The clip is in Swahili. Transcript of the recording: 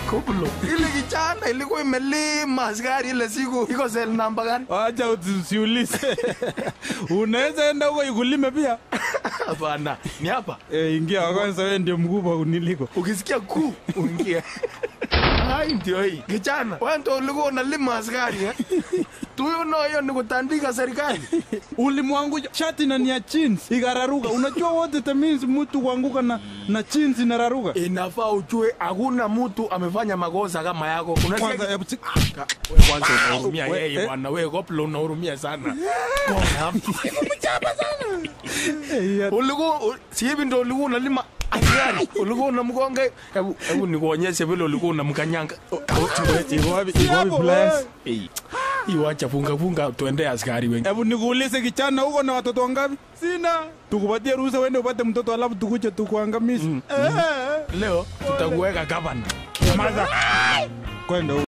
Koplo. Ile kijana ilikuwa imelima askari ile siku iko sel namba gani? Acha usiulize. Unaweza enda huko ikulime pia. Hapana, ni hapa. Eh, ingia kwanza, wewe ndio mkubwa uniliko. Ukisikia ku uingie. Hai ndio hii. Kijana, wewe ndio ulikuwa unalima askari eh? Tuyo no hiyo ni kutandika serikali. Ulimwanguja shati na ni ya jeans ikararuka. Unajua what it means mtu kuanguka na na jeans inararuka. Inafaa ujue hakuna mtu amefanya makosa kama yako. Kwanza Unasikia? hebu si- Wewe kwanza unahurumia We- yeye eh. bwana. Wewe Koplo unahurumia sana. Kona. Eh, ya- ulikuwa u- si hivi ndo ulikuwa unalima askari ulikuwa unamgonga hebu hebu nikuonyeshe vile ulikuwa unamkanyanga Iko wapi iko wapi pliers? hii wacha funga funga tuende askari wengi Hebu nikuulize kichana huko na watoto wangapi? Sina. Tukupatie ruhusa uende upate mtoto alafu tukuje tukuangamize. Eh, leo tutakuweka gavana Maza. Kwenda huko.